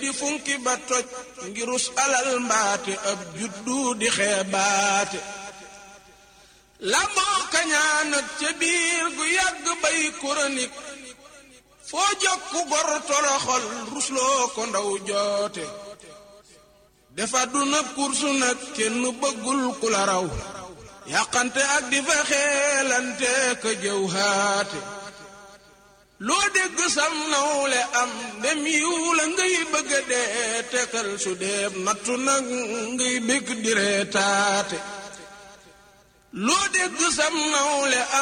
di funki ba toj ngirus alal mbaate ab juddu di xeebaate lamboo kañaan ak ca biir gu yàgg bay chronique foo jokku gor toroxol rusloo ko ndaw joote defa du na kursu nag kenn bëggul ku la raw yàqante ak di fa xeelante ka jëw haate loo dégg sam nawle am dem yiw la ngay bëgga dee tekal su deeb nattu nag ngay bég di reetaate loo dégg sam nawle am